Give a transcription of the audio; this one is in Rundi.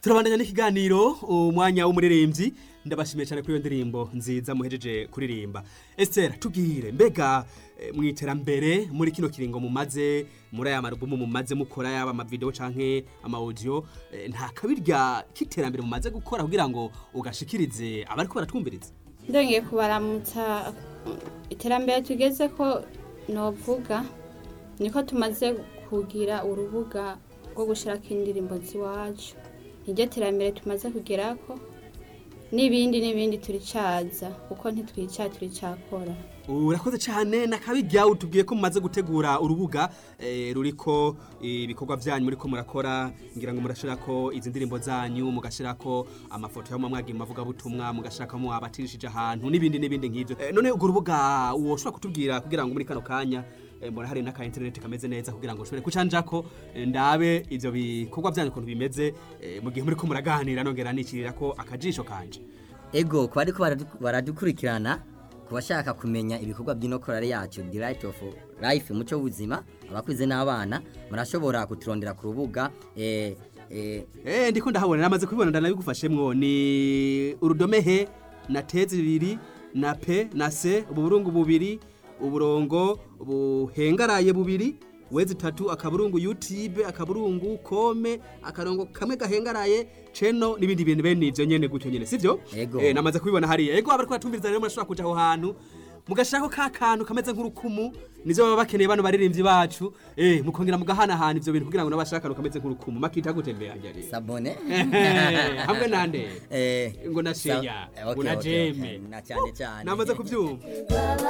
turabandanya n'ikiganiro umwanya w'umuririmbyi ndabashimiye cyane kuri iyo ndirimbo nziza muhejeje kuririmba Esther tubwire mbega eh, mu iterambere muri kino kiringo mumaze muri aya marubumu mumaze mukora yaba amavideo canke ama audio eh, nta kabirya k'iterambere mumaze gukora kugira ngo ugashikirize abariko baratwumviriza ndongeye kubaramutsa iterambere tugeze ko novuga niko tumaze kugira urubuga rwo gushirako indirimbo ziwacu niryo terambere tumaze kugerako n'ibindi n'ibindi turicaza kuko ntitwica turicakora urakoze cyane nakabirya utubwiye ko mumaze gutegura urubuga eh, ruriko ibikorwa byanyu muriko murakora ngira ngo murashirako izi ndirimbo zanyu mugashirako amafoto yo mu mwagiye mavuga butumwa mugashirako abatirishije ahantu n'ibindi n'ibindi nk'ivyo eh, none urwo rubuga woshobora kutubwira kugira ngo muri kano kanya eh, mbona hari n'aka internet kameze neza kugira ngo ushobore kucanjako eh, ndabe ivyo bikorwa byanyu ukuntu bimeze eh, mu gihe muriko muraganira nongera nicirirako akajisho kanje ego ku bariko baradu- baradukurikirana ku bashaka kumenya ibikorwa by'inokorare yacu the right of life umuco w'ubuzima abakuze n'abana murashobora kuturondera ku rubuga eh, eh, Eh ndiko ndahabona namaze kubibona ndanabigufashemwo ni urudome he na te zibiri na pe na se uburungu bubiri uburongo buhengaraye bubiri wezi tatu akaburungu YouTube akaburungu kome akarongo kamwe gahengaraye ceno nibindi bintu bene ivyo nyene gutyo nyene sivyo Ego. eh namaze kubibona hariya ego abariko batumviriza rero murashobora kuja aho hantu mugashako ka kantu kameze nk'urukumu nivyo baba bakeneye bano baririmbyi bacu eh mukongera mugahanahana ivyo bintu kugira ngo nabashaka kameze nk'urukumu makita gutembera njye sabone hamwe nande eh, ngo na sa- sheya eh, ngo okay, na okay, jeme okay, na cyane cyane namaze kubyumva